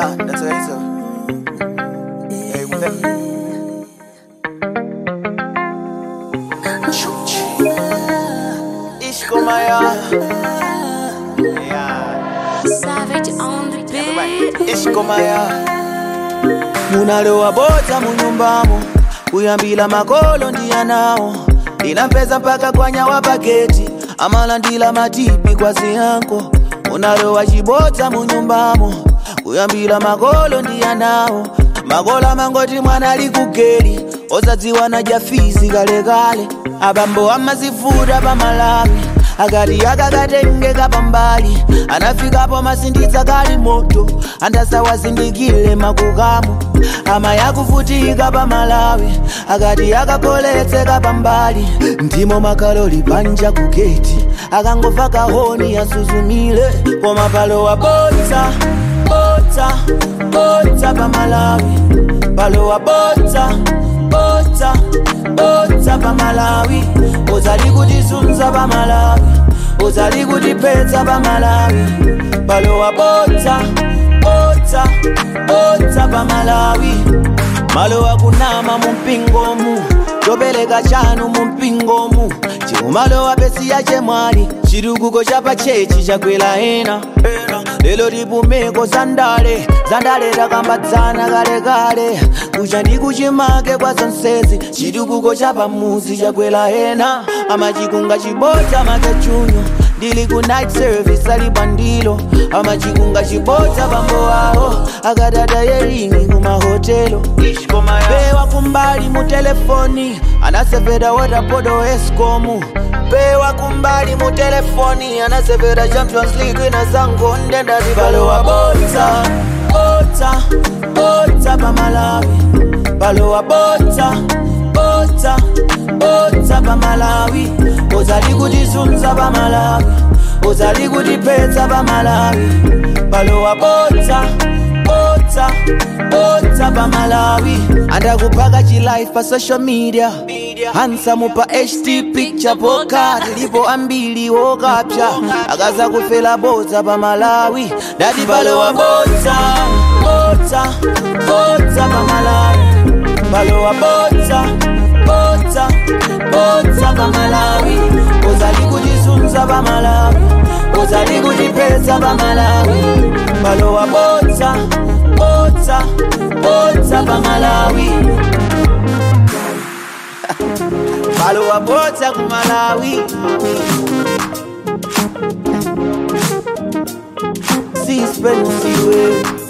Yeah, that's what it is. Hey, we Ishkomaya. Yeah. Savage on the beat. Ishkomaya. munalowa bota munyumbamo kuyambila makolo ndiyanawo ndinampeza mpaka kwanyawa paketi amalandila matipi kwa ziyanko munalowa chibota munyumbamo kuyambila makolo ndiyanawo makolo amangoti mwana ali kugeli ozadziwa na jafizi kalekale abambo amazifuta pamalawi akati akakatengeka pambali anafikapo masinditsa kali moto andasawazindikile makukamu ama yakuvutika pamalawi akati akakoletseka pambali ndimo makaloli panja kugeti akangova kahoni yasuzumile koma palowa botsa botsa botsa pamalawi palowa botsa botsa botsa pamalawi uzali kutizunza pamalawi uzali kutiphetsa pamalawi palowa botsa botsa botsa pamalawi malowa kunama mumpingomu topeleka chanu mumpingomu chikumalowa pesiya chemwali chitukuko chapachechi chakwela ena lelo tipumeko zandale zandale takambatsana kalekale kucha ndi kuchimake kwa zonsezi chitukuko chapamuzi chakwela ena amachikunga chibota makachunyo ndili ku night service ali bandilo amachikunga chibota pambo wawo akadada yeringi kumahotelo pewa kumbali mu telefoni anasevera watapodo escomu pewa kumbali mu telefoni anasevera champions league na zango ndenda zipalowa botsa botsa botsa pamalawi palowa botsa botsa botsa pamalawi uzali kutizunza pamalawi uzali kutiphetsa pamalawi palowa botsa botsa botsa pamalawi andakupaka chilife pa social media hansamu pa ht picture poka tilipo ambili wokapsha akaza kufela botsa pamalawi dati palowa botsa botsa botsa pamalawi palowa botsa botsa botsa pamalawi uzali kutizunza pamalawi uzali kutiphetsa pamalawi palowa botsa botsa botsa pamalawi palowa botsa kumalawi sispenusiwe